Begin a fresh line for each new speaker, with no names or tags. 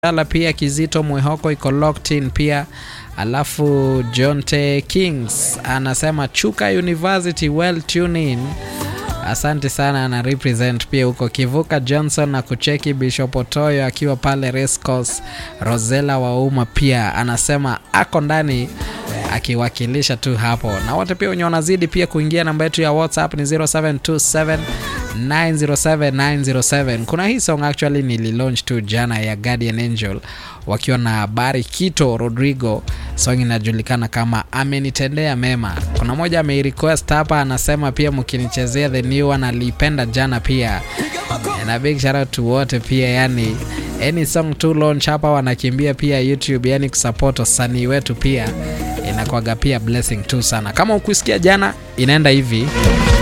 Ala pia Kizito Mwehoko iko locked in pia. Alafu Jonte Kings anasema Chuka University well tune in. Asante sana, ana represent pia huko Kivuka Johnson na kucheki Bishop Otoyo akiwa pale Race Course. Rosela Wauma pia anasema ako ndani akiwakilisha tu hapo, na wote pia wenye wanazidi pia kuingia. Namba yetu ya WhatsApp ni 0727 907907. Kuna hii song actually nililaunch tu jana ya Guardian Angel wakiwa na habari Kito Rodrigo, song inajulikana kama amenitendea mema. Kuna moja ameirequest hapa, anasema pia mkinichezea the new one, aliipenda jana pia, na big shout out to wote pia, yani any song to launch hapa wanakimbia pia YouTube, yani kusupport wasanii wetu pia inakwaga pia blessing tu sana. Kama ukusikia jana, inaenda hivi